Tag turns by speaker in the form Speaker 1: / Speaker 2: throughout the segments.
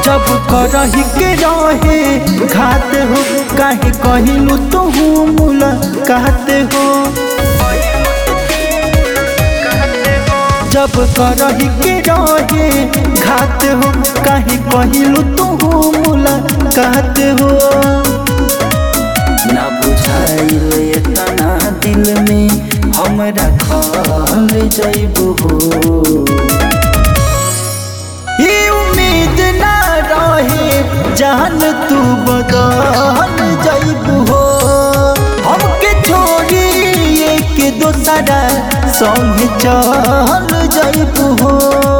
Speaker 1: जब करही के रहे घात हो काहे कहिलू तू मुलाकात हो जब करही के रहे घात हो काहे कहिलू तू मुलाकात हो ना बुझाइल एतना दिल में हमरा खल जइबू हो ये उम्मीद ना रहे जान तू बदल जइबू हो हमके छोड़ी एक दोसरा संग चल जइबू हो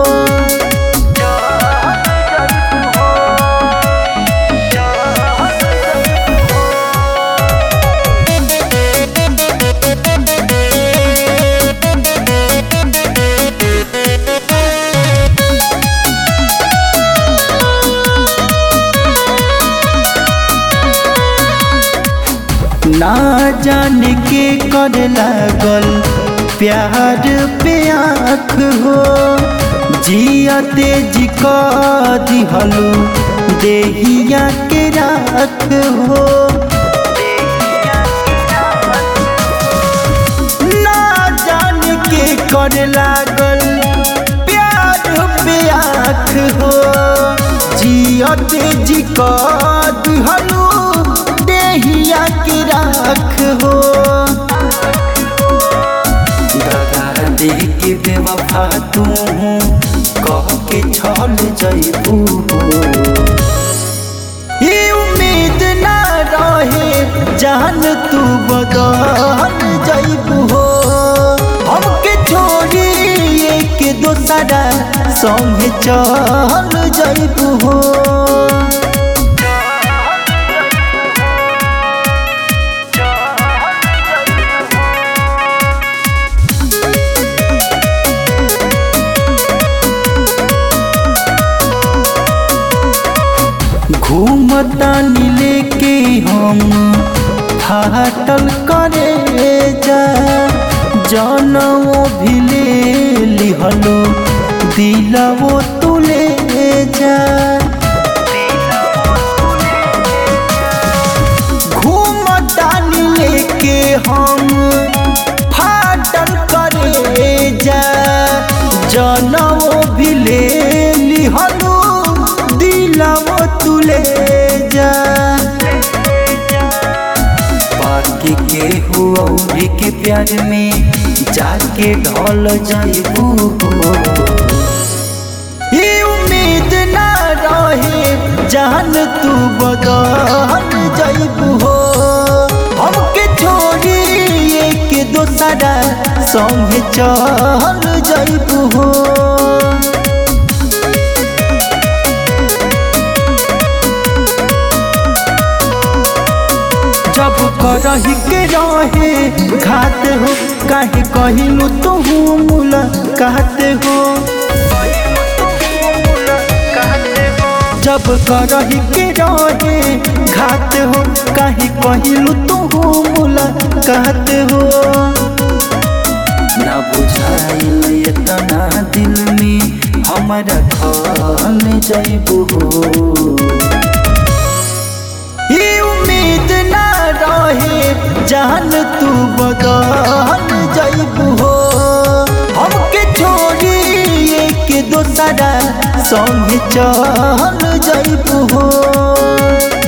Speaker 1: ना जान के कर लागल प्यार पे आँख हो जिया तेज का दिहलू देहिया के राख हो ना जान के कर लागल प्यार पे आँख हो जिया तेज का दिहलू देहिया के राख हो दगा दे के बेवफा तू कह के छल जइबू ये उम्मीद ना रहे जान तू बदल जइबू हो हमके छोड़ी एक दोसरा संग चल जइबू हो घूमतानी लेके हम फाटल करे जा जनवो भी ले लिहलो दिलवो तुले जा घूमतानी लेके हम फाटल करे जा जनवो भी ले लिहलो दिलवो तुले जा बाकी के हुआ के प्यार में जाके ढल जाइबू ये उम्मीद ना रहे जान तू बदल जाइबू हो हमके छोड़ी एक दोसरा संग चल जाइबू हो जब करही के रहे घात हो काहे कहिलू तू मुलाकात हो जब करही के रहे घात हो काहे कहिलू तू मुलाकात हो ना बुझाइल एतना दिल में हमरा खल जइबू हो ये उम्मीद ना रहे जान तू बदल जइबू हो हमके छोड़ी एक दोसरा संग चल जइबू हो